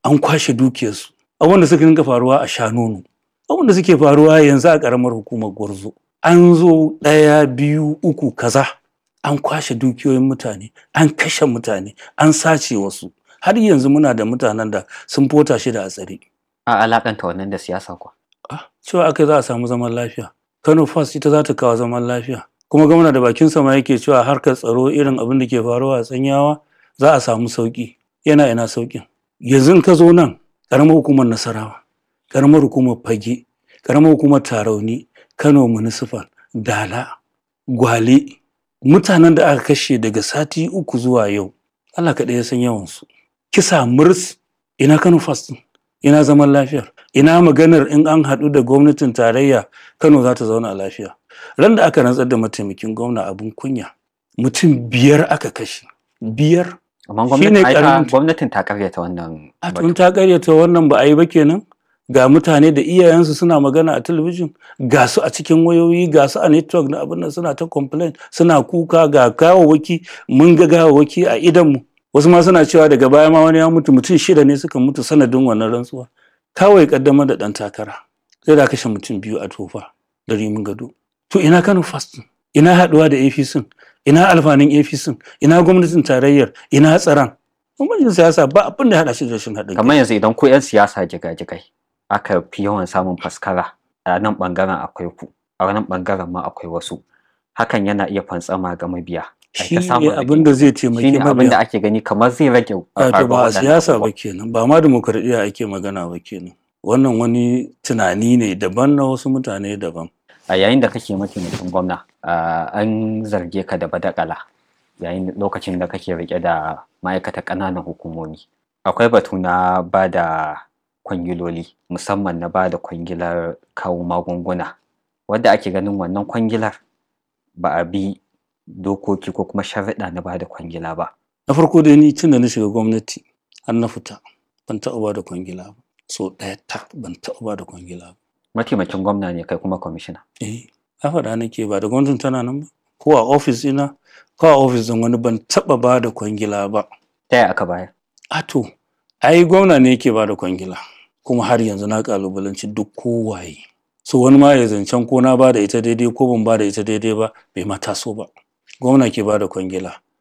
an kwashe dukiyarsu abin da suka dinga faruwa a shanonu abin da suke faruwa yanzu a ƙaramar hukumar gwarzo an zo ɗaya biyu uku kaza an kwashe dukiyoyin mutane an kashe mutane an sace wasu har yanzu muna da mutanen da sun fota shi da a tsare a alakanta wannan da siyasa kuwa Ah, cewa aka za a samu zaman lafiya kano first ita za ta kawo zaman lafiya kuma gwamna da bakin sama yake cewa harkar tsaro irin abin da ke faruwa a tsanyawa za a samu sauki yana ina saukin yanzu in ka zo nan karamar hukumar nasarawa karamar hukumar fage karamar hukumar tarauni kano municipal dala gwale mutanen da aka kashe daga sati uku zuwa yau allah kaɗai ya san yawansu kisa murs ina kano first ina zaman lafiyar ina maganar in an haɗu da gwamnatin tarayya kano za ta zauna a lafiya ran da aka rantsar da mataimakin gwamna abin kunya mutum biyar aka kashe biyar amma Shine gwamnatin ai ta- karamin- gwamnatin ta karyata wannan a batu. tun ta karyata wannan ba a yi ba kenan ga mutane da iyayensu suna magana a talabijin ga su a cikin wayoyi ga su a network na abin nan suna ta complain suna kuka ga gawawaki mun ga gawawaki a idanmu wasu ma suna cewa daga baya ma wani ya mutu mutum shida ne suka mutu sanadin wannan rantsuwa kawai kaddamar da dan takara sai da kashe mutum biyu a tofa da rimin gado to ina kano fast ina haduwa da apc ina alfanin apc ina gwamnatin tarayyar ina tsaron gwamnatin siyasa ba abin da ya hada shi da rashin haɗin kamar yanzu idan ku 'yan siyasa jigajigai aka fi yawan samun faskara a nan bangaren akwai ku a nan bangaren ma akwai wasu hakan yana iya fantsama ga mabiya Ai shi ta samun ne abin da zai taimaki shine abin da mabiya ake gani kamar zai rage wato faruwar ba a waɗannan siyasa ba abubuwan. kenan ba ma demokradiyya ake magana ba kenan wannan wani tunani ne daban na wasu mutane daban a yayin da kake mataimakin gwamna ah, an zarge ka da badakala yayin lokacin da kake rike da ma'aikatan ƙananan hukumomi akwai batu na ba da kwangiloli musamman na ba da kwangilar kawo magunguna wadda ake ganin wannan kwangilar ba a bi dokoki ko kuma sharaɗa na ba da kwangila ba na farko dai ni tun da na shiga gwamnati har na fita ban taɓa ba da kwangila ba so ɗaya ta ban taɓa ba da kwangila ba mataimakin gwamna ne kai kuma kwamishina eh a faɗa nake ba da gwamnatin tana nan ba ko a ofis ina ko a ofis ɗin wani ban taɓa ba da kwangila ba ta yaya aka bayar a to ai gwamna ne yake ba da kwangila kuma har yanzu na kalubalanci duk kowaye so wani ma ya zancen ko na ba da ita daidai ko ban ba da ita daidai ba bai ma taso ba gwamna ke ba da kwangila